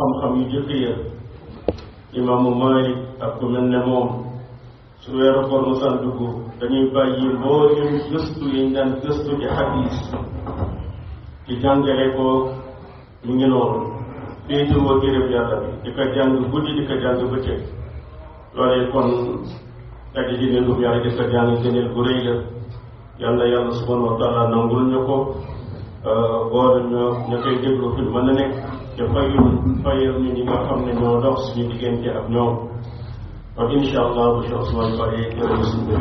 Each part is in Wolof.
xam-xam yu jëkk ya imaamu Malik ak ku mel ne moom su weeru koor mosaan dugg dañuy bàyyi mboolem gëstu yi ñu daan gëstu ci xadis ci jàngale ko mu ngi noonu féetewoo gërëb yàlla bi di ko jàng guddi di ko jàng bëccëg loolee kon daje di ne dum yàlla di ko jàng gëneel bu rëy la yàlla yàlla subhanahu wa taala nangul ñu ko boole ñoo ña koy déglu fi mën na nekk te fayul fayal ñu ñi nga xam ne ñoo dox suñu diggante ak ñoom kon incha allah bu Cheikh Ousmane Bari jërëjëf suñu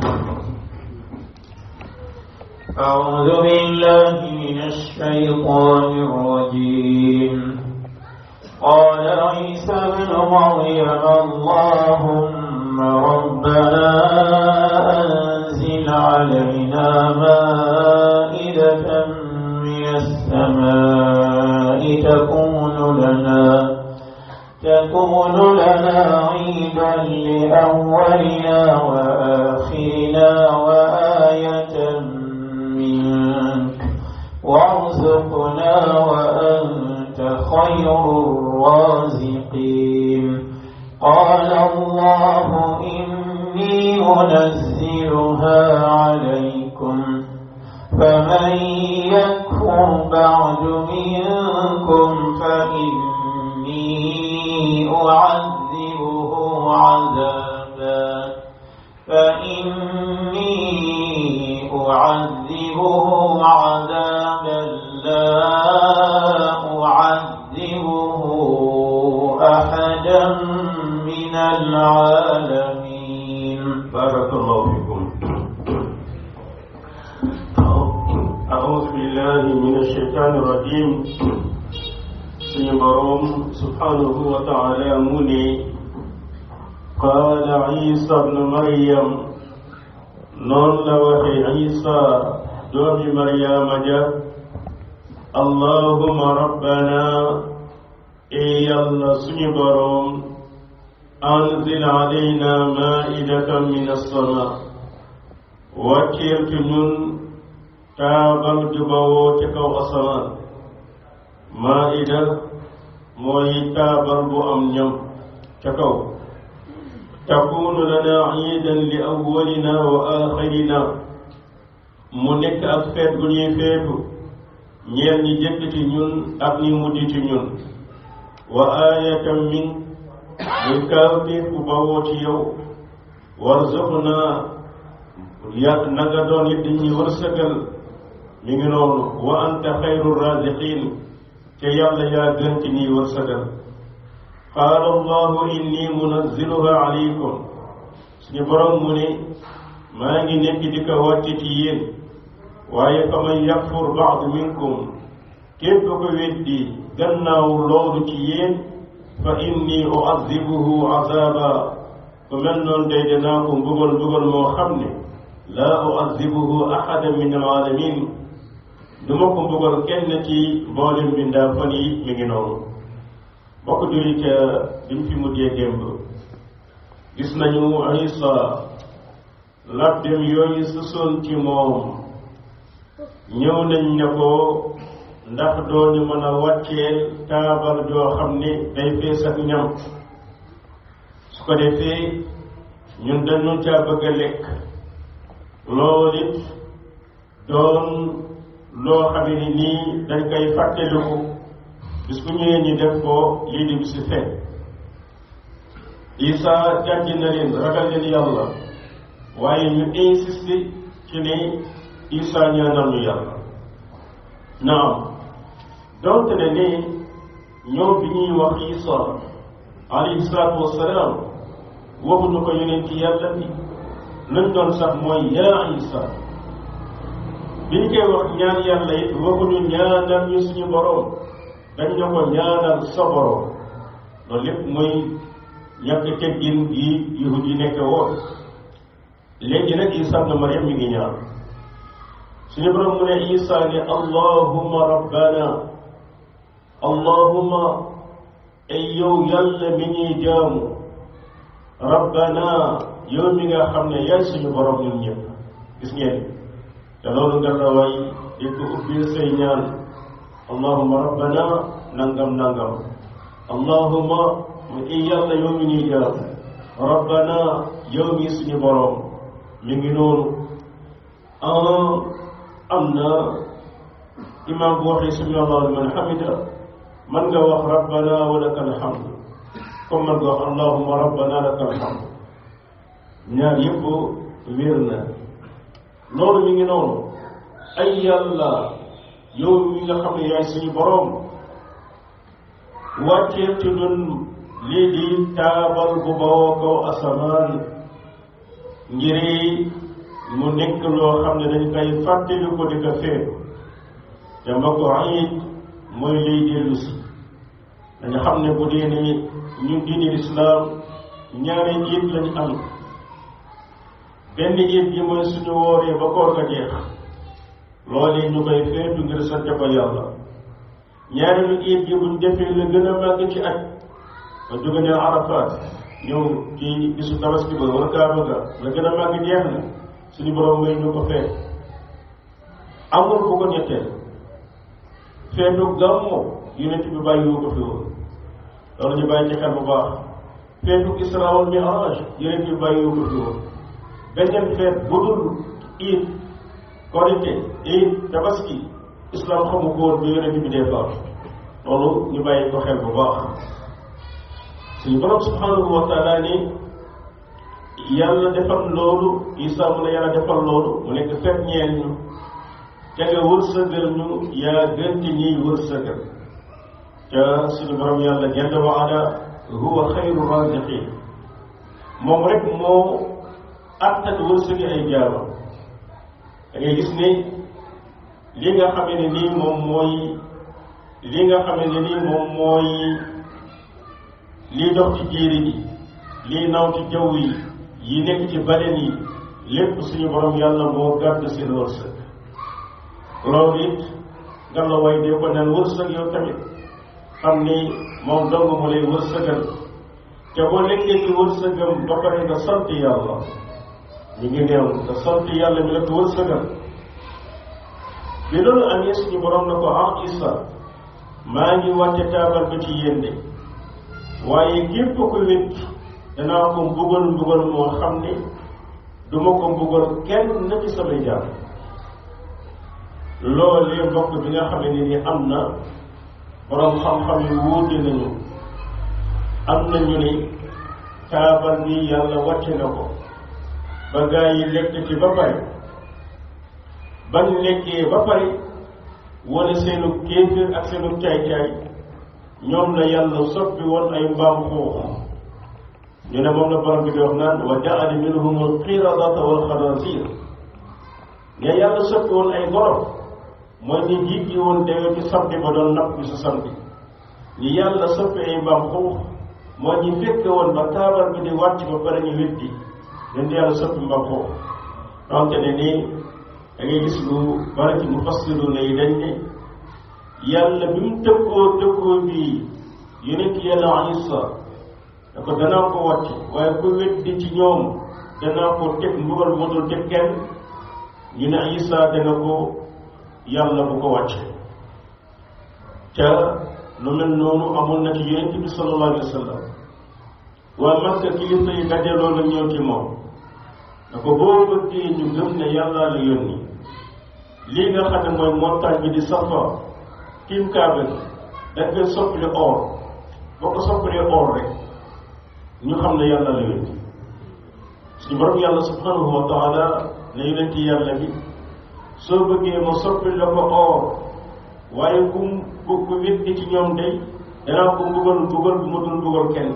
أعوذ بالله من الشيطان الرجيم قال عيسى ابن مريم اللهم ربنا أنزل علينا مائدة من السماء تكون لنا تكون لنا عيدا لأولنا وآخرنا وآية منك وارزقنا وأنت خير الرازقين قال الله إني منزلها عليكم فمن يكفر بعد منكم فإني أعذبه عذابا فإني أعذبه عذابا لا أعذبه أحدا من العالمين بارك الله فيكم أعوذ بالله من الشيطان الرجيم سيبرم سبحانه وتعالى مني قال عيسى ابن مريم نون لوحي عيسى دوم مريم جاء اللهم ربنا إي الله سيبرم أنزل علينا مائدة من السماء وكيرت نون taabal ju bawoo ci kaw asamaan maida mooy taabal bu am ñam ca kaw takunu lana iidan li awwalina wa axirina mu nekk ak feet gu ñuy feetu ñeel ñi jëkk ci ñun ak ñi mujj ci ñun wa aayatan min muy kaawteef bu bawoo ci yow warzuqna yàgg nanga doon it dañuy wërsëgal mi ngi noonu wa anta xayru raziqin te yàlla yaa gën ci nii wërsëgal qaala allahu inni munazziluha alaykum suñu borom mu ne maa ngi nekk di ko wàcce ci yéen waaye fa man yakfur baad minkum képp ko weddi gannaaw loolu ci yéen fa inni uazibuhu azaba ku mel noonu day dinaa ko mbugal mbugal moo xam ne laa uazibuhu ahada min alaalamin du ma ko mbugal kenn ci mboolem bindaa fan yi mi ngi noonu bokk jurit bi mu fi mujjee démb gis nañu Isa labbem yooyu susoon ci moom ñëw nañ ne ko ndax dooñu mën a wàcceel taabal joo xam ne day fees ak ñam su ko defee ñun dañu caa bëgg a lekk loolu it doon loo xam ne nii dañ koy fàttaliku bis bu ñëwee ñi def ko lii di bisi fekk Isa jàjj na leen ragal leen yàlla waaye ñu insisté ci ne Isa ñaanal ñu yàlla naam donte ne ni ñoom bi ñuy wax Isa alayhi salaatu wassalaam waxuñu ko yonent yàlla bi luñ doon sax mooy yaa Isa bi ñu koy wax ñaan yàlla it waxuñu ñaanal ñu suñu boroom dañ ne ko ñaanal sa boroom loolu lépp mooy ñàkk teggin gi yahud yi nekk woon léegi nag Isa ibn Maryam mi ngi ñaan suñu boroom mu ne Isa ne allahumma rabbana allahumma ay yow yàlla mi ñuy jaamu rabbana yow mi nga xam ne yaay suñu boroom ñun ñëpp gis ngeen te loolu nga la way di ko ubbil say ñaan allahumma rabbana nangam nangam allahuma mu i yàlla yow mi ñuy jaam rabbana yow mi suñu boroom mi ngi noonu am na imam bu waxee sami allahu liman hamida man nga wax rabbana wa laka alhamd comme man nga wax allahuma rabbana laka alhamd ñaar yëpp wér na loolu mi ngi noonu ay yàlla yow mi nga xam ne yaay suñu boroom wàccee ci ñun lii di taabal bu bawoo kaw asamaan ngir mu nekk loo xam ne dañ koy fàttali ko di ko feet te ma ko ayit mooy liy dellu si dañu xam ne bu dee ni ñun diini lislaam ñaari jiit lañu am benn jiit gi mooy suñu wooree ba koor ga jeex loolu ñu koy feetu ngir sante ko yàlla ñaareelu jiit gi buñ defee la gën a màgg ci aj ba jóge ne Arafat ñëw ci bisu tabaski ba wala kaaba ga la gën a màgg jeex na suñu borom may ñu ko feet amul bu ko ñetteel feetu gàmmu yonent bi bàyyiwu ko fi woon loolu ñu bàyyi ci xel bu baax feetu Isra wal Mi'raj yonent bi bàyyiwu ko fi woon beneen feet bu dul iid korite iid tabaski islam xamu ko woon bi yonent bi dee faat loolu ñu bàyyi ko xel bu baax suñu borom subhanahu wa taala ni yàlla defal loolu isa mu ne yàlla defal loolu mu nekk fet ñeel ñu te nga wërsëgal ñu yaa gën ci ñiy wërsëgal ca suñu borom yàlla jalla wa ala huwa xayru raziqin moom rek moo attan wërsëgi ay jaamam da ngay gis ne li nga xamee ne nii moom mooy li nga xamee ne nii moom mooy lii dox ci jéeri ji lii naw ci jaww yi yi nekk ci baleen yi lépp suñu borom yàlla moo gàdd seen wërsëg loolu it nga la way dee ko naan wërsëg yow tamit xam ni moom dong mu lay wërsëgal te boo nekkee ci wërsëgam ba pare nga sant yàlla ñu ngi néew nga sant yàlla mi la ko wërsëgal bi loolu amee suñu borom na ko ah Isa maa ngi wàcce taabal ba ci yéen de waaye képp ko wét danaa ko mbugal mbugal moo xam ne du ma ko mbugal kenn na ci samay jaam loolee mbokk bi nga xam ne ni am na borom xam-xam yu wuute nañu am nañu ni taabal bi yàlla wàcce na ko ba gaa yi lekk ci ba pare bañ lekkee ba pare wala seenu kéeféer ak seenu caay-caay ñoom la yàlla soppi woon ay mbaam xuux ñu ne moom la borom bi di wax naan wa jaala minhum alqiradata wal xanaasir ne yàlla soppi woon ay gorof mooy ñi jiit yi woon dewe ci samedi ba doon napp bi su samedi ñi yàlla soppi ay mbaam xuux mooy ñi fekke woon ba taabal bi di wàcc ba pare ñu weddi leen di yàlla soppi mbaam xuux donte ne nii da ngay gis lu bari ci mufassiru ne yi dañ ne yàlla bi mu tëkkoo tëkkoo bii yonent yàlla Isa da ko danaa ko wàcc waaye ku weddi ci ñoom danaa ko teg mbugal moo dul teg kenn ñu ne Isa dana ko yàlla bu ko wàcce ca lu mel noonu amoon na ci yonent bi sallallahu alayhi wa sallam waa Makka kilifa yi dajaloo la ñëw ci moom da ko boo bëggee ñu gëm ne yàlla la yónni lii nga xam ne mooy montagne bi di Safa tiim kaaba gi dañ koy soppali or boo ko soppalee or rek ñu xam ne yàlla la yónni suñu borom yàlla subhanahu wa taala ne yonent yàlla bi soo bëggee ma soppali la ko or waaye ku ku ku weddi ci ñoom day danaa ko mbugal mbugal bu ma dul mbugal kenn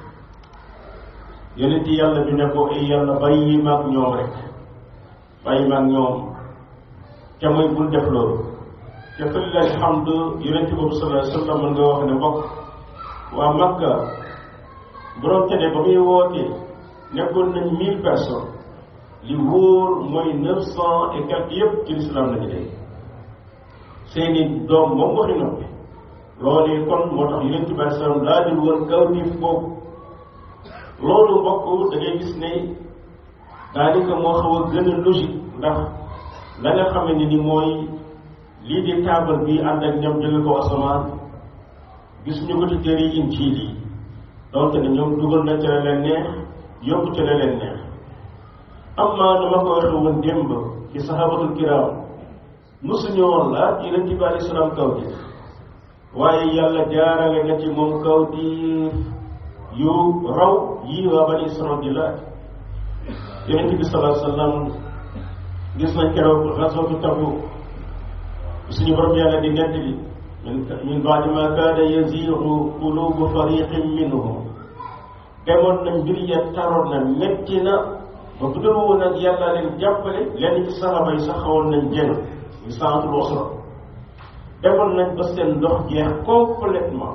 yonent yàlla bi ne ko ay yàlla bàyyi maag ñoom rek bàyyi maag ñoom te mooy bul def loolu te fële alhamdu yonent boobu sallallahu alayhi wa sallam mën nga wax ne mbokk waa Makka borom te ne ba muy woote nekkoon nañ mille personnes li wóor mooy neuf cent et quelques yëpp ci l'islam lañu dee seeni doom moom waxi noppi loolu kon moo tax yonent bi alei salaam daa dul woon kaw niif boobu loolu mbokk da ngay gis ne daanaka moo xaw a gën a logique ndax la nga xam ne ni mooy lii di taabal bi ànd ak ñoom jóge ko asamaan gis ñu ko ci téere yi injiil yi donte ne ñoom dugal na ca la leen neex yokku ca la leen neex amma dama ko waxe woon démb ci sahabatul kiram mosuñu woon laaj yonent bi alei salaam kaw gi waaye yàlla jaarale na ci moom kaw di yu raw yii waa bani israel di laaj yonent bi salaa sallam gis nañ keroog rasootu Tabuk suñu borom yàlla di nett bi min baadi ma kaada yaziigu qulubu fariqin minhum demoon na mbir ya taroon na metti na ba bu dul woon ak yàlla leen jàppale lenn ci saxaba yi sax xawoon nañ jëng ñu saatul usra demoon nañ ba seen ndox jeex complètement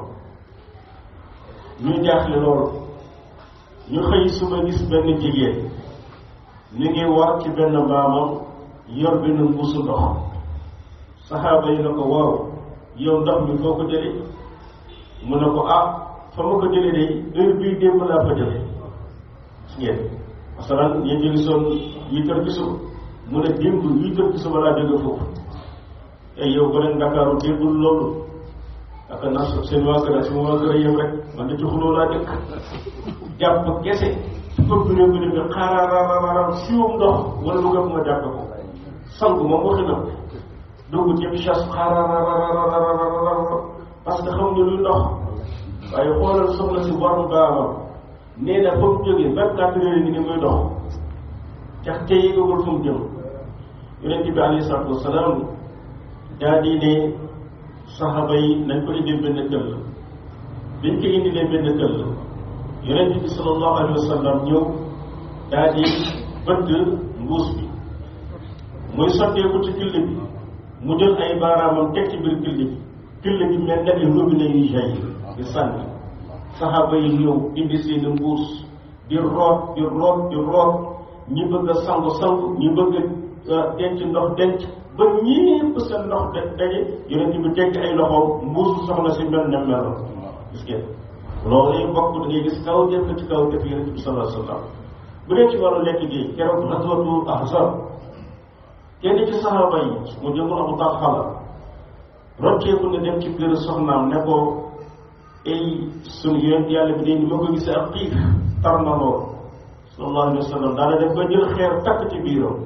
ñu jaaxle loolu ñu xëy suba gis benn jigéen ñu ngi war ci benn mbaamam yor benn mbuusu ndox saxaaba yi na ko waaw yow ndox mi foo ko jëlee mu ne ko ah fa ma ko jëlee de heure bii démb laa ko jëlee gis ngeen masalan yéen ñu ngi soon huit heures ci suba mu ne démb huit heures ci suba laa jóge foofu te yow ba leen Ndakaaru déggul loolu ak naa seen waa kër seen waa kër yem rek man de ci xuloo laa dëkk jàpp kese fëgg ne bu ne bi xaararararam siwum ndox wala lu gëpp nga jàpp ko sangu moom waxi na dugg ci chasse xaarararararar parce que xam ne luy ndox waaye xoolal soxna si waru baamam nee na fa mu jógee vingt quatre heures ngi ni muy dox tax te yëgagul fu mu jëm yonent bi alayhi salaatu wasalaam daa di ne saxaaba yi nañ ko indil benn këll biñ ko indilee benn këll yonent bi sallallahu alayhi wa sallam ñëw daa di bëtt mbuus bi muy sotteeku ci këll bi mu jël ay baaraamam teg ci biir këll bi këll bi mel ne ay robinet yuy jaay di sànni saxaaba yi ñëw indi seeni mbuus di root di root di root ñi bëgg a sangu sangu ñi bëgg a denc ndox denc ba ñépp seen ndox de daje yonent bi tekk ay loxoom mbuusu soxna si mel ne meloon gis ngeen loolu yi bokk da ngay gis kaw jëf ci kaw jëf yonent bi sallallahu alayhi wa sallam bu dee ci wàllu lekk gi keroog xaswatu ahzab kenn ci saxaaba yi mu jëmul abu talha la rocceeku ne dem ci kër soxnaam ne ko ay suñu yonent yàlla bi dee ma ko gisee ak xiif tar na lool sallallahu alayhi wa sallam daana def ba jël xeer takk ci biiram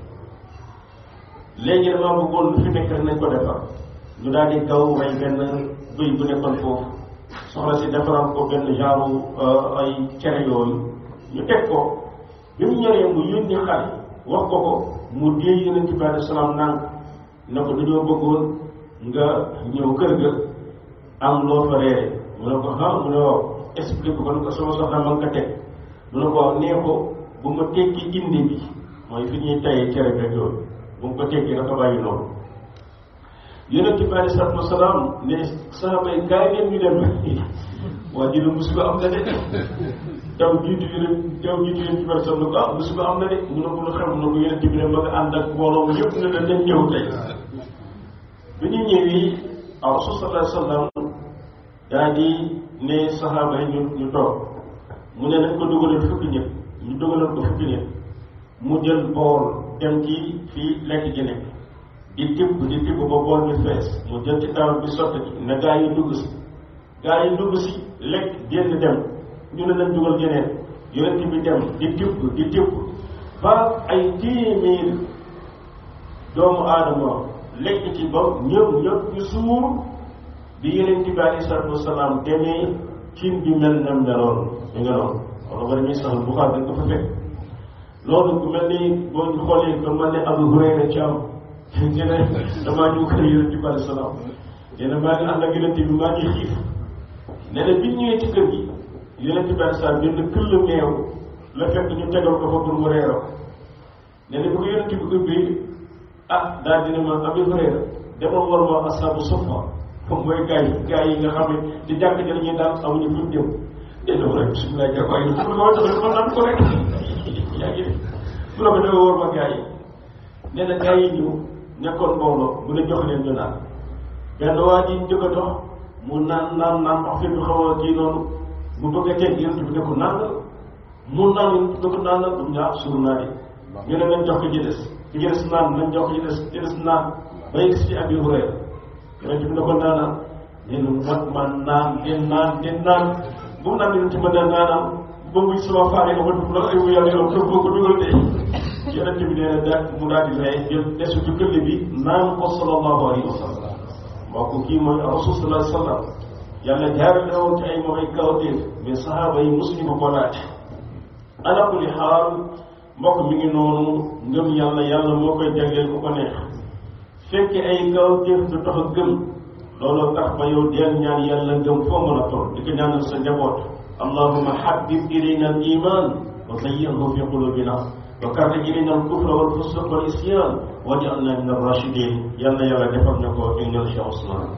léegi damaa bëggoon lu fi nekk rek nañ ko defar ñu daal di gaw rey benn bëy bu nekkoon foofu soxna si defaral ko benn genre ay cere yooyu ñu teg ko bi mu ñoree mu yónni xale wax ko ko mu dee yonent bi alei salaam naan ne ko dañoo bëggoon nga ñëw kër ga am loo fa reere mu ne ko ah mu ne waaw explique ko ne ko sama soxna ma nga ko teg mu ne ko waaw nee ko bu ma tekki indi bi mooy fi ñuy tayee cere beeg yooyu bu mu ko tekki dafa bàyyi noonu yonent bi alei salatu wasalaam ne saxaaba yi kaay leen ñu dem waa ji ne musiba am na de daw jiitu yi rek daw jiitu yonent bi alei salaam ne ko ah musiba am na de mu ne ko lu xew mu ne ko yonent bi ne ma nga ànd ak mbooloo yëpp ne la dañ ñëw tey bi ñu ñëwee aw rasul sallallahu alayhi wasallam daa di ne saxaaba yi ñu ñu toog mu ne nañ ko dugalal fukki nit ñu dugalal ko fukki nit mu jël bool dem ci fii lekk ji nekk di tibb di tibb ba bool bi fees mu jël ci tawal bi sotti ne gaa yi dugg si gaa yi dugg si lekk génn dem ñu ne nañ dugal geneen yonent bi dem di tibb di tibb ba ay téeméer doomu aadama lekk ci ba ñëpp ñëpp ñu suur bi yonent bi alei salatu wasalaam demee cin bi mel na meloon ñu nga noonu wala ba dañuy saxal Buxaari dañ ko fa fekk loolu ku mel ni boo ñu xoolee ko mel ne Abu Hurayra ci am ñu ne damaa ñëw kër yonent bi alei salaam nee na maa ngi ànd ak yonent bi maa ngi xiif nee na bi ñëwee ci kër gi yonent bi alei salaam benn këll meew la fekk ñu tegal ko fa pour mu reeroo nee na bu ko yonent bi ubbee ah daal dina ma Abu Hurayra demal war ma asaabu suffa comme mooy gars yi gars yi nga xam ne di jàkk ji lañuy daal amuñu fuñ jëm delloo rek bisimilah jàpp waaye pour nga wax ko naan ko rek yaa ngi bu la ko defee war ma gars yi nee na gars yi ñëw nekkoon mbooloo mu ne jox leen ñu naan benn waa ji njëkk a dox mu naan naan naan wax fi xaw a kii noonu mu bëgg a teg yonent bi ne ko naan mu naan ne ko naan la du ñaar suur naa di ñu ne nañ jox ko ci des ci des naan nañ jox ci des ci des naan bay gis ci Abi Hurayra yonent bi ne ko naana nee na nag man naan den naan den naan bu mu naan yonent ma daan naanam ba muy sama faare nga ma dugg la ay yàlla yow kër boo ko dugal de yonent bi nee na daal mu daal di lay jël desu ci këll bi naan ko sallallahu alayhi wa sallam mbokk kii mooy rasul sallallahu alayhi wa sallam yàlla jaarale woon ci ay moom ay kawteef mais sahaaba yi mosuñu ko ko laaj ala kulli xaal mbokk mi ngi noonu ngëm yàlla yàlla moo koy jagleel ku ko neex fekke ay kawteef du tax a gëm looloo tax ba yow deel ñaan yàlla ngëm foo mën a toll di ko ñaanal sa njaboot allahuma habbib ilayna al iman wa zayyinhu fi qulubina wa karrih ilayna al kufra wal fusuq wal isyan waj'alna min ar rashidin yàlla yàlla defal na ko indil Cheikh Ousmane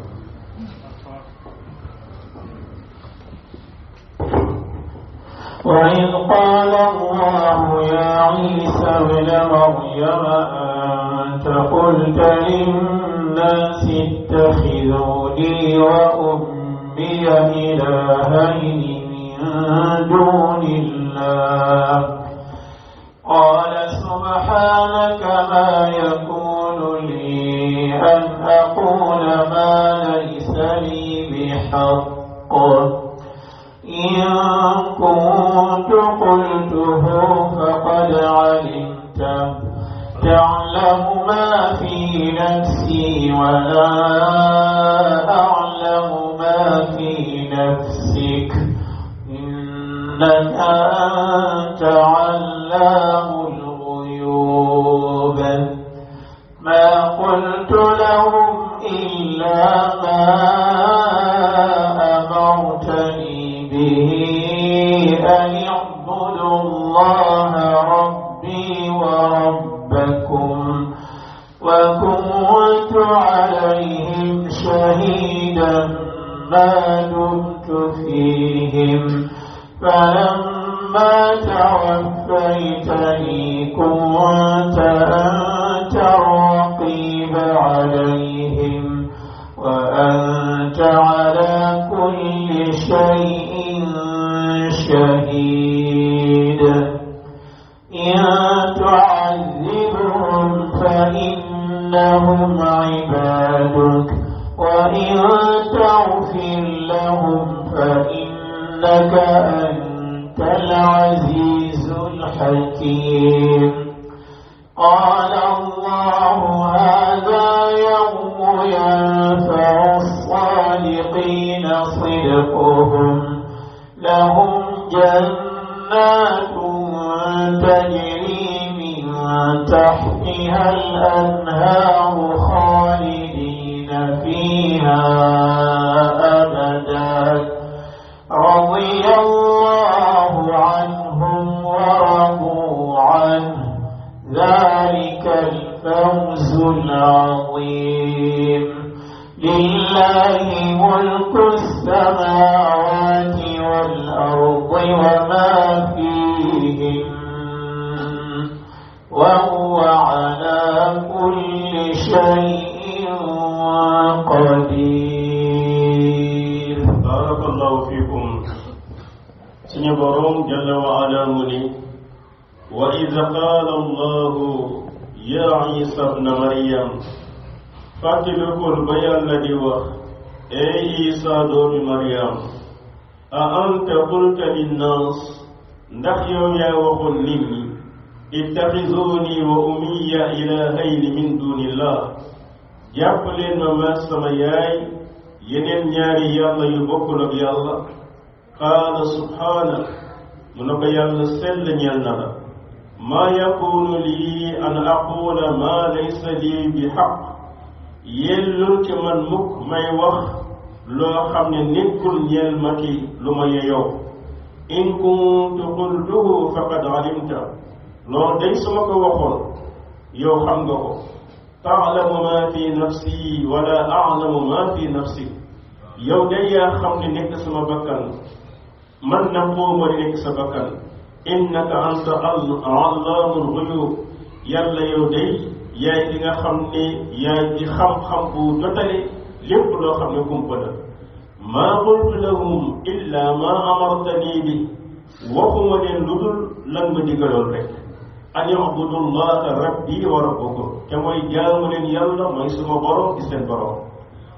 وإذ قال الله يا عيسى ابن مريم أنت قلت للناس اتخذوني وأمي إلهين من دون الله قال سبحانك ما يكون لي أن أقول ما ليس لي بحق إن كنت قلته فقد علمته تعلم ما في نفسي ولا أعلم ما في نفسك إنك أنت علام الغيوب ما قلت لهم إلا ما أمرتني به أن اعبدوا الله ربي وربكم وكنت عليهم شهيدا ما دمت فيهم فلما توفيتني كنت أنت الرقيب عليهم وأنت على كل شيء شهيد إن تعذبهم فإنهم عبادك وإن تغفر لهم فإنك أنت العزيز الحكيم قال الله هذا يوم ينفع الصادقين صدقهم لهم جنات تجري من تحتها الأنهار خالدين فيها أبدا رضي الله عنهم ورضوا عنه ذلك الفوز العظيم لله ملك السماوات والأرض وما فيهن وهو على كل شيء قدير barakallahu fikum suñu borom jalla wa ala mu ni wa id qaala allahu ya isa bna maryam fàttalikul ba yàlla di wax ey isa doomi maryam a anta qulta linnaas ndax yow yaa waxoon nit ñi ittaxisuuni wa ummiya ilahayni min dunillah jàpp leen ma maag sama yaay yeneen ñaari yàlla yu bokkul ak yàlla qaala subhaanak mu ne ko yàlla sell ñeel na la maa yakunu lii an aqula maa laysa lii bi xaq yellul ci man mukk may wax loo xam ne nekkul ñeel ma ki lu ma yeyoo in kuntu qultuhu faqad alimta loolu day su ma ko waxoon yow xam nga ko taalamu ma fi nafsi wala alamu ma fi nafsi yow day yaa xam ne nekk sama bakkan man na xooma di nekk sa bakkan innaka anta allaamul xuyub yàlla yow day yaay di nga xam ne yaay di xam-xam bu jotale lépp loo xam ne kumpa la maa qultu lahum illa ma amartani bi waxuma leen lu dul lan ma digaloon rek an yabudu llaha rabbi wa rabbukum te mooy jaamu leen yàlla mooy suma borom di seen borom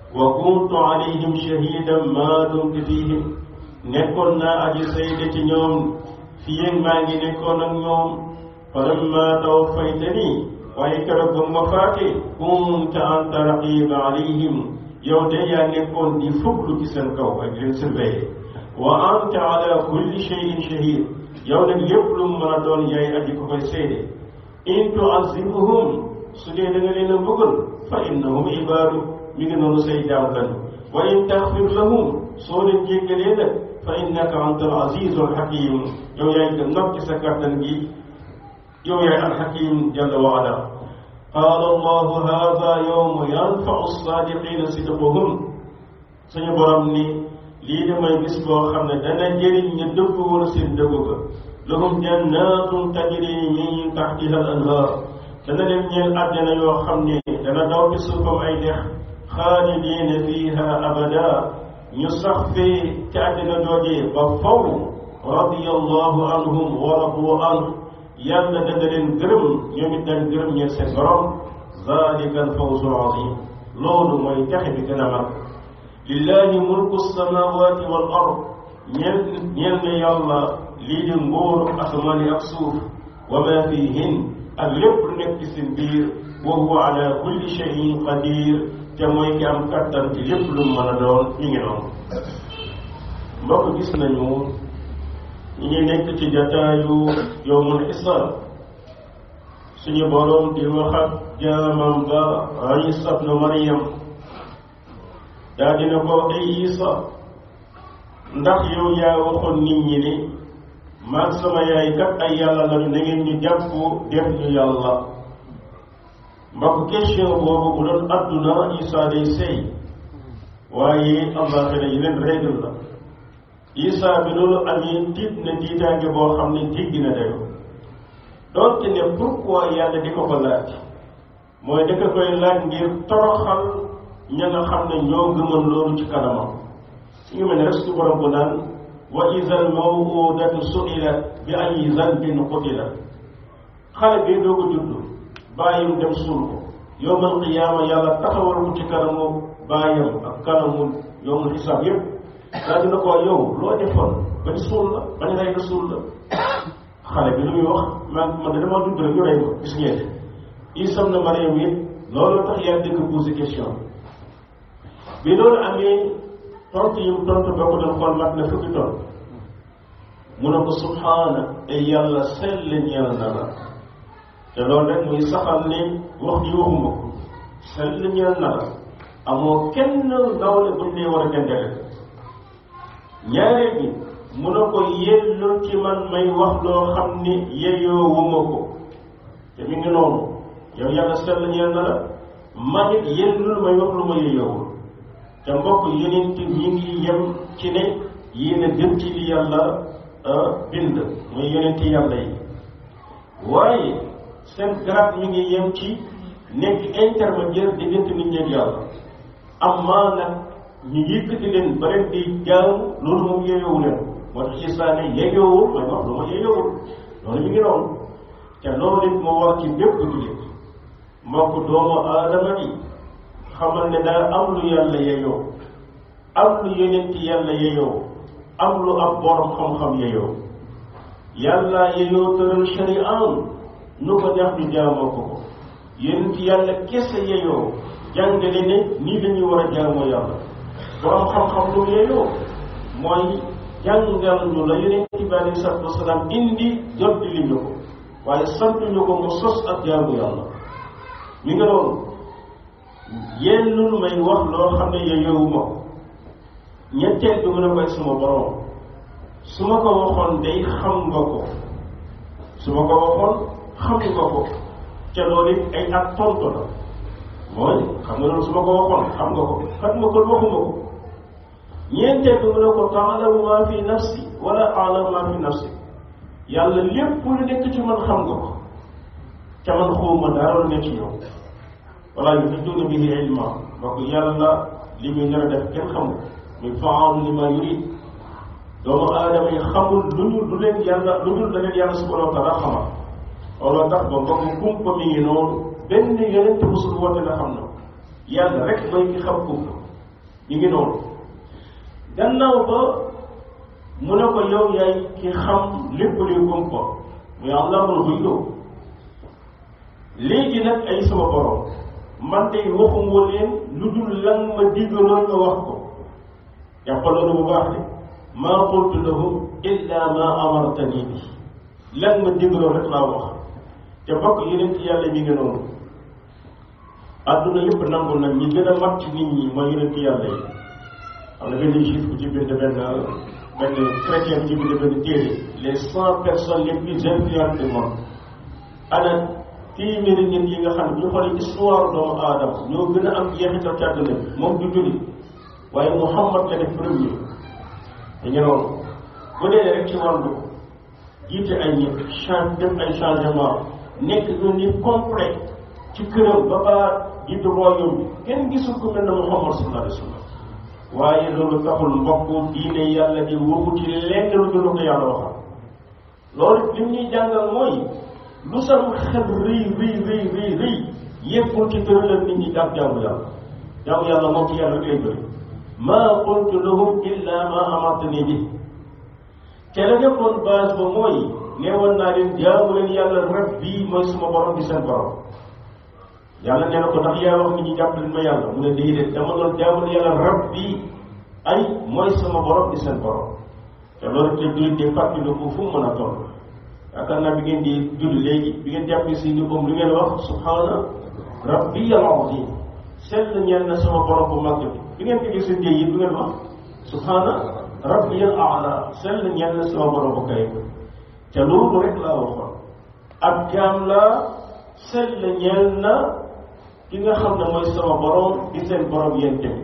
wa kuntu alayhim shahidan ma dumtu fihim nekkoon naa aji sayde ci ñoom fii maa ngi nekkoon ak ñoom falamma tawaffaytani waaye keroog ba ma faate kunta anta raqiba alayhim yow de yaa nekkoon di fuglu ci seen kaw ak leen surveiller wa anta ala kulli shay'in shahid yow nag lépp lu mu mën a doon yaay aji ko koy seede in tuazibuhum su dee da nga leen a bëggal fa innahum ibaadu mi ngi noonu say jaam lañu wa in taxfir lahum soo leen jéggalee nag fa innaka anta al azizu al hakim yow yaay ko not ci sa kàttan gi yow yaay al hakim jalla wa ala qaala allahu hada yowmu yanfau sadiqina sidquhum suñu borom ni lii de mooy bis boo xam ne dana jëriñ ñu dëgg woon seen dëgg ga lahum jannatun tajri min taxtiha al anhar dana leen ñeel àjjana yoo xam ne dana daw ci suufam ay dex xaalidina fiha abada ñu sax fee ci àjjana joojee ba faw radiyallahu anhum wa radu anhu yàlla dana leen gërëm ñoom it dañ gërëm ñeel seen borom zalika al fawzu al azim loolu mooy texe bi gën a mag lillahi mulku samawati wal ard ñeel ñeel ne yàlla lii di nguuru asamaan yi ak suuf wa ma fihin ak lépp lu nekk ci seen biir wa huwa ala kulli shay'in qadir te mooy ki am kattan ci lépp lu mën a doon ñu ngi noonu mbokk gis nañu ñu ngi nekk ci jataayu yowmul xisaab suñu boroom di wax ak jaamam ba Isa ibnu Maryam daa dina ko ay Isa ndax yow yaa waxoon nit ñi ni maag sama yaay kat ay yàlla lañu na ngeen ñu jàpp def ñu yàlla mbokk question boobu bu doon adduna Isa day sey waaye àllaaxira yeneen règle la Isa bi loolu amee tiit na tiitaange boo xam ne jéggi na dayo doonte ne pourquoi yàlla di ko ko laaj mooy da ko koy laaj ngir toroxal ña nga xam ne ñoo gëmoon loolu ci kanamam su ngi mel ne rek su borom bu naan wa izal mawudatu su'ilat bi ayyi zanbin qutilat xale bi doo ko juddu bàyyam dem suul ko yowmal qiyaama yàlla taxawal ko ci kanamu bàyyam ak kanamu yowmal xisaab yépp daa dina ko yow loo defoon bañ suul la bañ rey la suul la xale bi lu muy wax man man de dama judd rek ñu rey ma gis ngeen isam na Mariam it loolu tax yàlla di ko posé question bi loolu amee tontu yi mu tontu boo ko doon xool mat na fukki ton mu ne ko subhaana ay yàlla sell ñeel na la te loolu rek muy saxal ne wax ji waxuma ko sell ñeel na la amoo kenn nawle buñ lay war a dendale ñaareel bi mu ne ko yellul ci man may wax loo xam ni yeyoo wuma ko te mi ngi noonu yow yàlla sell ñeel na la man it yellul may wax lu ma yeyoowul te mbokk yeneen ti ñi ngi yem ci ne yéen a gën ci li yàlla bind muy yeneen ti yàlla yi waaye seen garab mi ngi yem ci nekk intermédiaire diggante nit ñeeg yàlla amaa nag ñu yëkkati leen ba leen di jaamu loolu moom yeyowu leen moo tax Isaa ne yeyoowul may wax lu ma yeyoowul loolu mi ngi noonu te loolu it moo wax ci bépp jullit mbokk doomu aadama yi xamal ne daa am lu yàlla yeyoo am lu yonent yàlla yeyoo am lu ab borom xam-xam yeyoo yàlla yeyoo tëral shari'am nu ko neex ñu jaamoo ko ko yonent yàlla kese yeyoo jàngale ne nii dañuy war a jaamoo yàlla borom xam-xam lu yeyoo mooy jàngal ñu la yonent bi alei salatu wasalaam indi jot li ñu ko waaye sant ñu ko mu sos ak jaamu yàlla mi nga loolu yellul may wax loo xam ne yeyowuma ko ñetteel bi mu ne koy suma borom su ma ko waxoon day xam nga ko su ma ko waxoon xam nga ko ca loolu it ay ak tontu la mooy xam nga loolu su ma ko waxoon xam nga ko xam nga ko waxuma ko ñeenteel bi mu ne ko taalamu maa fi nafsi wala aalamu maa fi nafsi yàlla lépp lu nekk ci man xam nga ko ca man xawma dara lu nekk ci yow wala yuhituuna bihi ilma donc yàlla li muy nar a def kenn xamul muy faalu li ma yurid doomu aadama yi xamul lu ñu lu leen yàlla lu ñu la leen yàlla subhanahu wa taala xamal looloo tax ba mbokk kumpa mi ngi noonu benn yonent musul woote la xam na yàlla rek mooy ki xam kumpa ñu ngi noonu gannaaw ba mu ne ko yow yaay ki xam lépp luy kumpa muy allahul ghuyub léegi nag ay sama borom man tey waxuma leen lu dul lan ma digaloon nga wax ko jàppal loolu bu baax de maa qultu lahum illa ma amartani bi lan ma digaloon rek laa wax te bokk yeneen ci yàlla mi ngi noonu adduna yëpp nangu nag ñi gën a mat ci nit ñi mooy yeneen ci yàlla yi am na benn juif bu ci bind benn benn chrétien bu ci bind benn téere les cent personnes les plus influentes du monde ana téeméeri nit yi nga xam ne bu ñu xoolee histoire doomu aadama ñoo gën a am jeexital ci àdduna bi moom du jullit waaye Muhammad la def premier dañu noonu bu dee rek ci wàllu jiite ay nit change def ay changement nekk un nit complet ci këram ba ba jiite royaume bi kenn gisul ku mel ne Muhammad sallallahu alayhi wa sallam waaye loolu taxul mbokk diine yàlla di waxu ci lenn lu dul ko yàlla waxal loolu li ñuy jàngal mooy lu sam xel rëy rëy rëy rëy rëy yëppul ci tëralal nit ñi jàpp jaamu yàlla jaamu yàlla moom ci yàlla koy bëri maa qultu lahum illa ma amartani bi te la nekkoon base ba mooy neewoon naa leen jaamu leen yàlla rab bii mooy suma borom di seen borom yàlla nee na ko ndax yaa wax nit ñi jàpp leen ma yàlla mu ne déedéet dama doon jaamu leen yàlla rab bii ay mooy sama borom di seen borom te loolu te jullit di fàttali ko fu mu mën a toll yaakaar naa bi ngeen di julli léegi bi ngeen jàppee si ni comme lu ngeen wax subhaana rabbiyal azim sell ñeel na sama borom bu màgg bi bi ngeen tëjee seen jéey yi du ngeen wax subhaana rabbiyal aala sell ñeel na sama borom bu kay te loolu rek laa waxoon ab jaam la sell ñeel na ki nga xam ne mooy sama borom di seen borom yéen tamit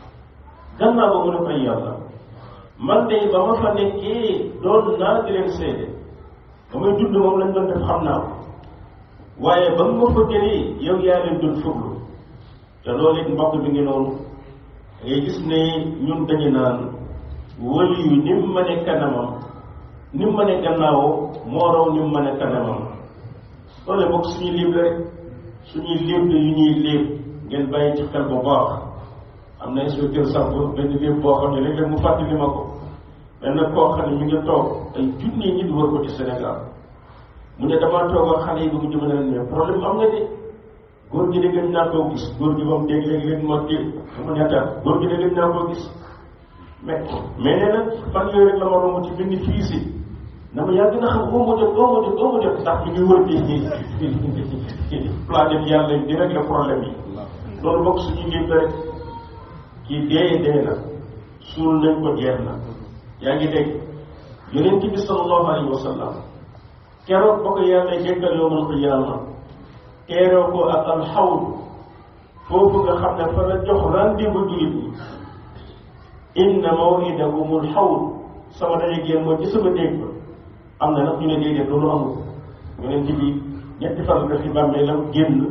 gannaaw ba mu ne koy yàlla man de ba ma fa nekkee doon naa di leen seede ba may dund moom lañ doon def xam naa ko waaye ba nga ma fa jëlee yow yaa leen doon fuglu te loolu it mbokk bi ngi noonu ngay gis ne ñun dañu naan wëli yu ni mu mëne kanamam ni mu mëne gannaawoo moo raw ni mu mëne kanamam loolu bokk suñuy léeb la rek suñuy léeb la yu ñuy léeb ngeen bàyyi ci xel bu baax am na inspecteur sàmp benn léeb boo xam ne léeg-léeg mu fàttali ma ko benn koo xam ne mi ngi toog ay junni nit wër ko ci Sénégal mu ne damaa toog ak xale yi ba mu jëmale leen mais problème am nga de góor gi de gën naa koo gis góor gi moom dégg léegi leen moo téye mu ñettaat góor gi de gën naa koo gis mais mais nee na fan yooyu rek la ma romb ci benn fii si na ma yàgg na xam oo ma jot oo ma jot oo ma jot ndax mi ngi wër di planète yàlla di régler problème yi loolu bokk suñu ngéb la rek kii dee dee na suul nañ ko jeex na yaa ngi dégg yonent bi sallallahu alayhi wa sallam keroog ba ko yàlla jéggal yowmal qiyaama teeroo ko ak alxawd foofu nga xam ne fa la jox rendez-vous jullit ñi inna mawidahumul xawd sama daje génn mooy ci sama dégg ba am na nag ñu ne déedéet loolu amul yonent bi ñetti fan la fi bàmmeelam génn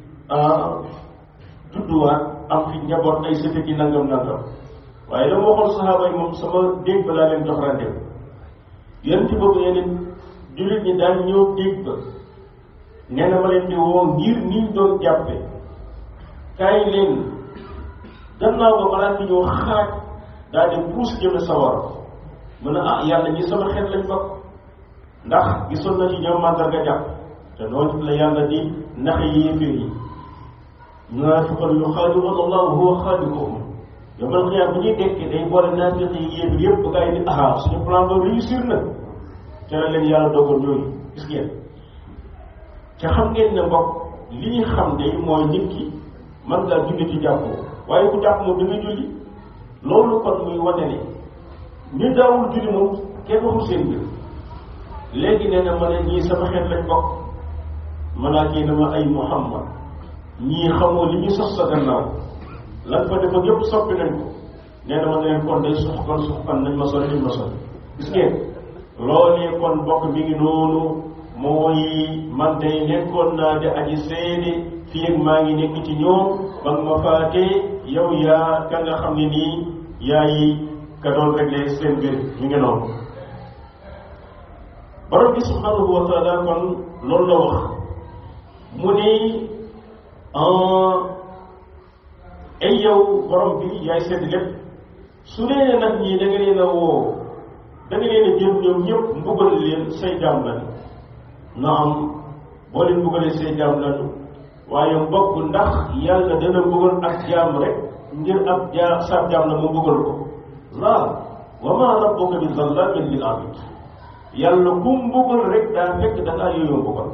judduwaat am fi njaboot ay sëte ci nangam nangam waaye dama waxoon saxaaba yi moom sama dégg ba laa leen jox rendez-vous yonent boobu yeneen jullit ñi daan ñëw dégg ba nee na ma leen di woo ngir niñ doon jàppe kaay leen gannaaw ba balaa ñëw xaaj daal di puus jëme sawar mu ne ah yàlla ñi sama xeet lañ bokk ndax gisoon na ci ñoom màndarga jàpp te noonu la yàlla di naxe yéeféer yi munaafiqoon yu xaadi'uuna Allaah wa huwa xaadi'uhum yomal xiyaam bu ñuy dekki day boole naafiq yi yéeféer yëpp ba gaa yi ni aha suñu plan ba réussir na ca la leen yàlla dogal ñooñu gis ngeen ca xam ngeen ne mbokk li ñu xam de mooy nit ki mën ngaa julli ci jàppoo waaye ku jàpp moom da nga julli loolu kon muy wane ne ñu daawul julli moom kenn waxul seen mbir léegi nee na ma ne ñii sama xeet lañ bokk malaaka yi dama ay muhammad ñii xamoo li ñu sos sa gannaaw lan fa defoon yëpp soppi nañ ko nee na ma ne leen kon day suxkan suxkan nañ ma sori nañ ma sori gis ngeen loolee kon bokk mi ngi noonu mooy man day nekkoon naa di aji seede fii ak maa ngi nekk ci ñoom ba nga ma faatee yow yaa ka nga xam ne nii yaay ka doon réglé seen mbir mi ngi noonu borom bi subhanahu wa taala kon loolu la wax mu ni ay yow borom bi yaay seet lépp su dee nag ñii da nga leen a woo da nga leen a jël ñoom ñëpp mbugal leen say jaam lañu na am boo leen mbugalee say jaam lañu waaye mbokk ndax yàlla dana mbugal ak jaam rek ngir ab jaa sa jaam la mu mbugal ko laa wa ma rabbuka bi zallamin lil abid yàlla ku mbugal rek daa fekk da ngaa yooyu mbugal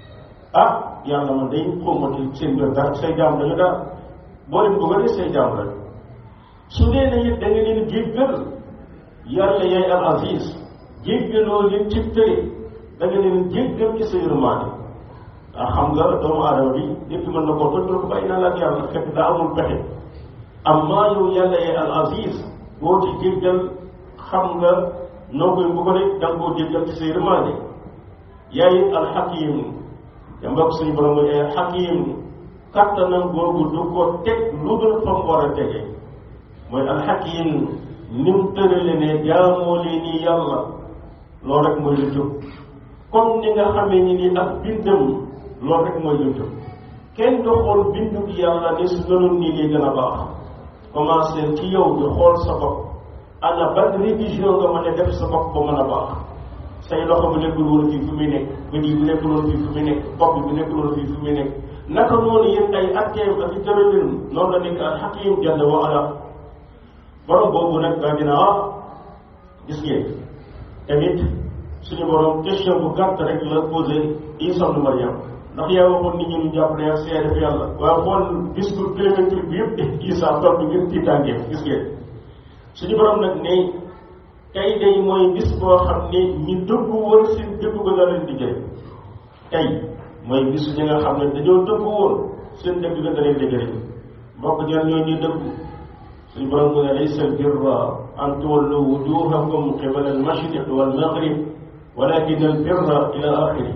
ah yàlla man day xawmati seen mbir dara say jaam lañu daal boo leen mbugalee say jaam lañu su dee ne it da nga leen jéggal yàlla yaay al aziz jéggaloo leen ci tëre da nga leen jéggal ci sa yërmaande ah xam nga doomu aadama bi nit ki mën na koo toj ko bàyyi naa la ak yàlla fekk daa amul pexe amma yow yàlla yaay al aziz boo ci jéggal xam nga noo koy mbugale da nga koo jéggal ci sa yërmaande yaay al xakim te mbokk suñu borom mooy yaay xakim kattanam googu du ko teg lu dul fa mu war a tege mooy alxakim ni mu tërale ne jaamoo leen ni yàlla loolu rek mooy lu jub comme ni nga xamee ni ni ak bindam loolu rek mooy lu jub kenn du xool bindu bi yàlla ne su gënoon nii lay gën a baax commencé ci yow di xool sa bopp ana ban révision nga mën a def sa bopp ba mën a baax say loxo bu nekkul woon fii fu muy nekk bët yi bu nekkul woon fii fu muy nekk bopp bi bu nekkul woon fii fu muy nekk naka noonu yéen ay atteem ak i tëralin noonu la nekk alxakim jalla wa ala borom boobu nag daa dina ah gis ngeen tamit suñu borom question bu gàtt rek la posé Isa ibn Maryam ndax yaa waxoon nit ñi ñu jàpp ne ak seede fi yàlla waaye xool discours kilométrique bi yëpp Isa tontu ngir tiitaange gis ngeen suñu borom nag ne tey day mooy bis boo xam ne ñi dëggu woon seen dëggu ba la leen di jëriñ tey mooy bisu ñi nga xam ne dañoo dëggu woon seen dëgg ba da leen di jëriñ mbokk ñan ñoo ñuy dëggu suñu borom mu ne laysa albirra an tuwallu wujuhakum qibala almashriq walmaghrib walakin albirra ila axiri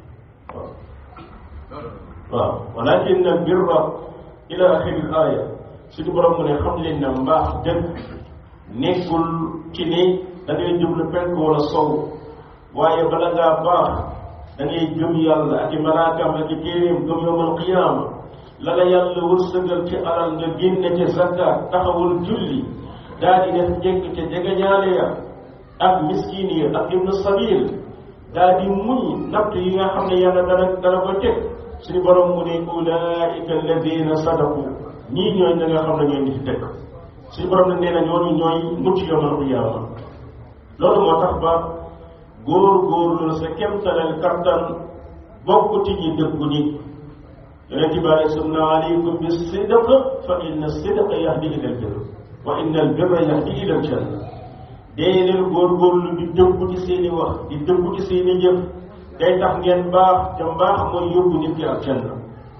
waaw walakin albirra ila axiri aaya suñu borom mu ne xam leen ne mbaax dëgg nekkul ci ni da ngay jublu penk wala sow waaye bala ngaa baax da ngay gëm yàlla ak i malaakaam ak i téeréem gëm yowmal qiyaama la la yàlla wërsëgal ci alal nga génne ca zakkaat taxawul julli daal di def njëkk ca jegeñaale ya ak miskin yi ak ibnu sabil daal di muñ natt yi nga xam ne yàlla dana dana ko teg suñu borom mu ne ulaika alladina sadaqu ñii ñooy ñi nga xam ne ñooy nit ci dëkk suñu borom ne nee na ñooñu ñooy mucc yawmal qiyaama loolu moo tax ba góor góorlu sa kemtalal kattan bokk ci ñi dëggu ñi yonent bi alei sallam na aleykum bi sidq fa inna sidqa yahdi ila albir wa inna albirra yahdi ila aljanna dee leen góorgóorlu di dëggu ci seen i wax di dëggu ci seen i jëf day tax ngeen baax te mbaax mooy yóbbu nit ki aljanna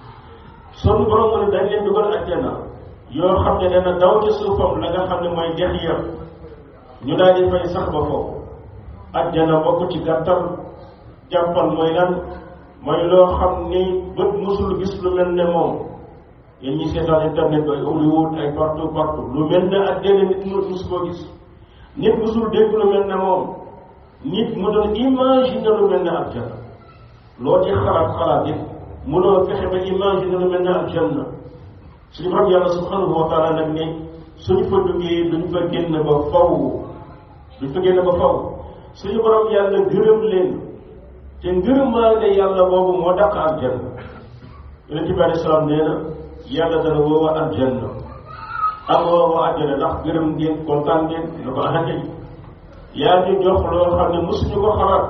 sunu borom mu ne dañ leen dugal aljanna yoo xam ne dana daw ci suufam la nga xam ne mooy dex ya ñu daal di fay sax ba foofu aljanna bokk ci gàttal jàppal mooy lan mooy loo xam ni bët musul gis lu mel ne moom yéen ñi seetaan internet ay Hollywood ay partout partout lu mel ne àjjana nit mu mus koo gis nit musul dégg lu mel ne moom nit mu doon imaginer lu mel ne àjjana loo ci xalaat xalaat it mënoo fexe ba imaginer lu mel ne àjjana suñu borom yàlla subhanahu wa taala nag ne suñu fa duggee duñ fa génn ba faw duñ fa génn ba faw suñu borom yàlla gërëm leen te ngërëmaande yàlla boobu moo dàq aljanna yonent bi alei salaam nee na yàlla dana woowa aljanna am woowa aljanna ndax gërëm ngeen kontaan ngeen ne ko ahakay yaa ñu jox loo xam ne mosuñu ko xalaat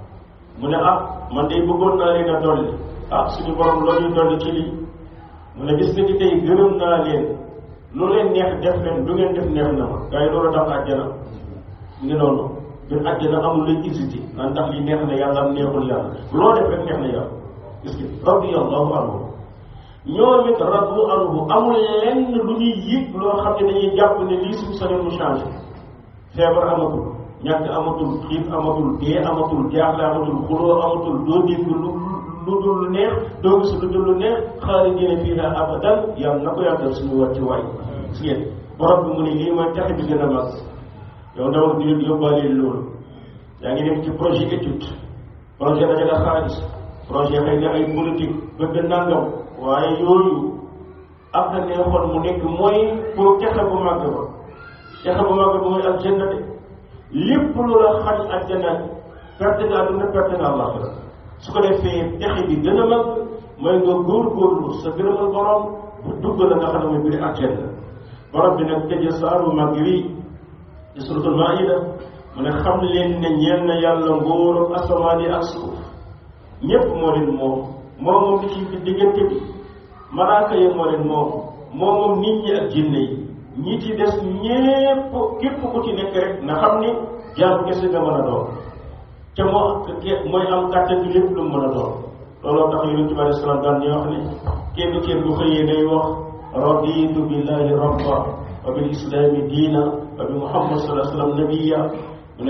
mu ne ah man de bëggoon naa leen a dolli ah suñu borom loo ñu dolli ci lii mu ne bis ni ki tey gërëm naa leen lu leen neex def leen du ngeen def neex na ma gars yi loolu dàq aljanna ngi noonu ñun àjjana amul luy hésité naan ndax li neex na yàlla am neexul yàlla loo def rek neex na yàlla gis nga radiyallahu anhu ñoom it radu anhu amul lenn lu ñuy yëg loo xam ne dañuy jàpp ne lii suñu sañoon mu changé feebar amatul ñàkk amatul xiif amatul dee amatul jaaxle amatul xuloo amatul doo dégg lu lu dul lu neex doo gis lu dul lu neex xaalidina fiiha abadan yàlla na ko yàggal suñu wàcci waay gis ngeen borom bi mu ne lii mooy tax bi gën a mag yow ndaw di leen yóbbaale loolu yaa ngi dem ci projet étude projet dajale xaalis projet xëy na ay politique bëgg nangam waaye yooyu ak na neexoon mu nekk mooy pour texe bu màgg ba texe bu màgg ba mooy aljanna de lépp lu la xañ aljanna perte nga àdduna perte nga àllaxira su ko defee texe bi gën a mag mooy nga góorgóorlu sa gërëmal borom bu dugg la nga xam ne mooy biir aljanna borom bi nag tëje saaru màgg wi ci suratul maida mu ne xam leen ne ñeel na yàlla ngóoru asamaan yi ak suuf ñépp moo leen moom moom moom li ci fi diggante bi malaaka yi moo leen moom moom moom nit ñi ak jinne yi ñi ci des ñépp képp ku ci nekk rek na xam ni jaam kese nga mën a doon te moo mooy am kàttan bi lépp lu mu mën a doon looloo tax yonent bi alayhi salaam daan ñu wax ni kenn kenn bu xëyee day wax raditu billahi rabba wa bil islami diina wa bi muhammad sallallahu alayhi wa sallam nabiya